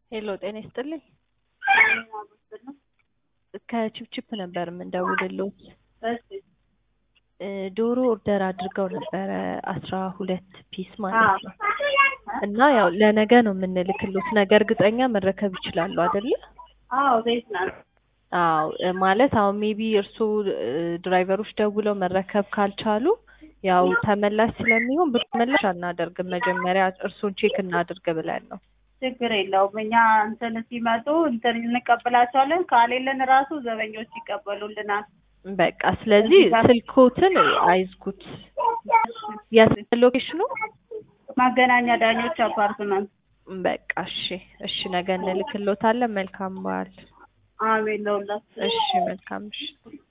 ሄሎ ጤና ይስጥልኝ። ከቺፕቺፕ ነበር የምንደውልልዎት። እ ዶሮ ኦርደር አድርገው ነበረ አስራ ሁለት ፒስ ማለት ነው። እና ያው ለነገ ነው የምንልክልዎት። ነገ እርግጠኛ መረከብ ይችላሉ አይደለ? አዎ ቤት ናት። አዎ እ ማለት አሁን ሜቢ እርስዎ እ ድራይቨሮች ደውለው መረከብ ካልቻሉ ያው ተመላሽ ስለሚሆን ብር ተመላሽ አናደርግም። መጀመሪያ እርስዎን ቼክ እናድርግ ብለን ነው። ችግር የለውም። እኛ እንትን ሲመጡ እንትን እንቀበላቸዋለን። ካሌለን ራሱ ዘበኞች ይቀበሉልናል። በቃ ስለዚህ ስልክዎትን አይዝጉት። የት ሎኬሽኑ? ማገናኛ ዳኞች አፓርትመንት። በቃ እሺ፣ እሺ ነገ እንልክልዎታለን። መልካም በዓል። አሜን ለሁላችሁ። እሺ መልካም ምሽት።